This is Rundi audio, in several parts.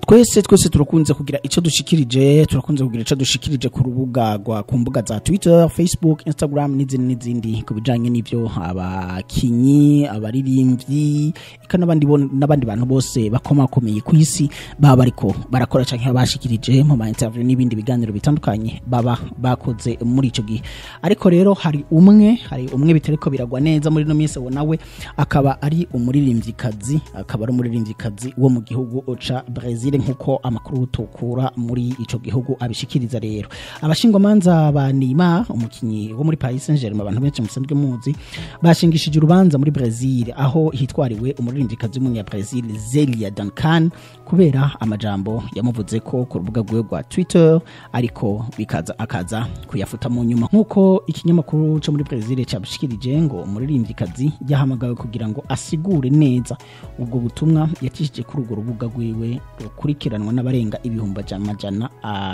twese twese turakunze kugira icyo dushikirije turakunze kugira icyo dushikirije ku rubuga rwa ku mbuga za twitter facebook instagram n'izindi n'izindi ku bijanye n'ivyo abakinyi abaririmbyi eka n'abandi bo- n'abandi bantu bose bakomakomeye ku isi baba bariko barakora canke bashikirije mu ma interview n'ibindi biganiro bitandukanye baba bakoze muri ico gihe ariko rero hari umwe hari umwe bitariko biragwa neza muri no minsi wo nawe akaba ari umuririmvyikazi akaba ari umuririmvyikazi wo mu gihugu ca Brazil nkuko amakuru tukura muri ico gihugu abishikiriza rero abashingwamanza ba Neymar umukinyi wo muri Paris Saint-Germain abantu benshi musanzwe muzi bashingishije urubanza muri Brazil aho hitwariwe umuririmvyikazi w'umunya Brazil Zelia Duncan kubera amajambo yamuvuze ko ku rubuga rwiwe rwa Twitter ariko bikaza akaza kuyafuta mu nyuma nkuko ikinyamakuru cyo muri Brazil cyabishikirije ngo umuririmvyikazi yahamagawe kugira ngo asigure neza ubwo butumwa yakishije kuri urwo rubuga rwiwe rukurikiranwa n'abarenga ibihumbi amajana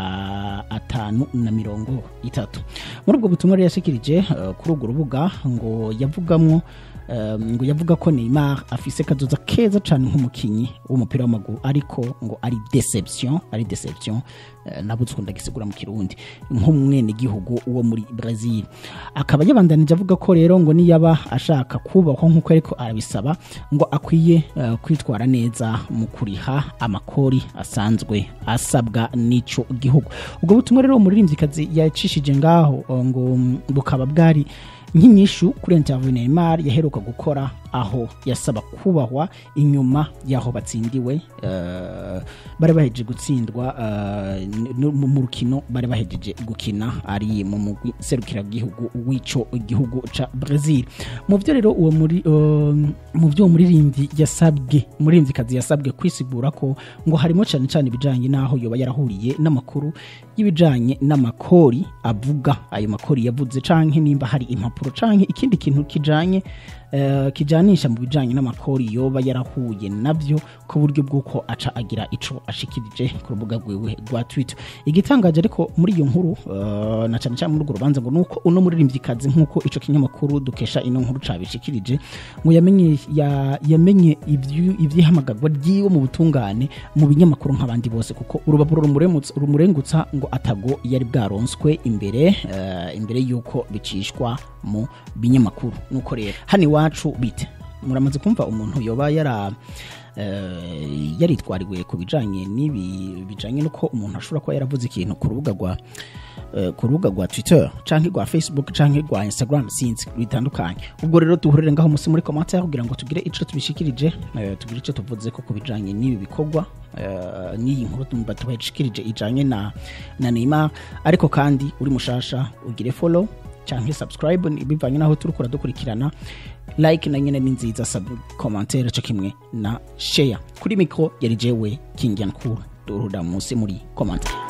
a- atanu na mirongo itatu muri ubwo butumwa rero yashikirije eh, kuri urwo rubuga ngo yavugamwo eh, ngo yavuga ko Neymar afise kazoza keza cyane nk'umukinyi w'umupira w'amaguru ariko ngo ari deception ari deception eh, nabuze ndagisigura mu kirundi nk'umwene gihugu wo muri Brazil akaba yabandanije avuga ko rero ngo niyaba ashaka kubahwa nk'uko ariko arabisaba ngo akwiye eh, kwitwara neza mu kuriha amakori asanzwe asabwa n'ico gihugu ubwo butumwa rero umuririmvyikazi yacishije ngaho eh, ngo mm, bukaba bwari nk'inyishu kuri interview Neymar yaheruka gukora aho yasaba kubahwa inyuma y'aho batsindiwe eh, bari bahejeje gutsindwa eh, n- mu mu rukino bari bahejeje gukina ari mu mugwi serukiragihugu w'ico gihugu ca Brazil mu byo rero uwo muri eh, mu byo umuririmbyi yasabwe umuririmvyikazi yasabwe kwisigura ko ngo harimo cyane cyane ibijanye n'aho yoba yarahuriye n'amakuru y'ibijanye n'amakori avuga ayo makori yavuze canke nimba hari impapuro canke ikindi kintu kijanye eh, kijanisha mu bijanye n'amakori yoba yarahuye navyo ku buryo bw'uko aca agira ico ashikirije ku rubuga rwiwe rwa Twitter igitangaje ariko muri iyo nkuru eh, na cyane cyane muri urwo rubanza ngo nuko uno muririmvyikazi nk'uko ico kinyamakuru dukesha ino nkuru cabishikirije ngo yamenye ya, yamenye ivyu- ivyihamagarwa ryiwe mu butungane mu binyamakuru nk'abandi bose kuko urubaburo rumuremutsa- rumurengutsa ngo atago yari bwaronswe imbere eh, imbere yuko bicishwa mu binyamakuru nuko rero hano iwacu bite muramaze kumva umuntu yoba yara eh, yaritwariwe ku bijanye n'ibi bijanye nuko umuntu ashobora kuba yaravuze ikintu ku rubuga rwa eh, ku rubuga rwa Twitter canke rwa Facebook canke rwa Instagram sinzi bitandukanye ubwo rero duhurire ngaho musi muri commentaire kugira ngo tugire ico tubishikirije eh, tugire ico tuvuze ko ku bijanye n'ibi bikorwa eh, n'iyi nkuru tumba tubashikirije ijanye na na Neymar ariko kandi uri mushasha ugire follow canke subscribe ni- bivanye naho turi kuradukurikirana like na nyene ni nziza sub commentaire co kimwe na share kuri micro yari jewe King Yankuru duhurira musi muri commentaire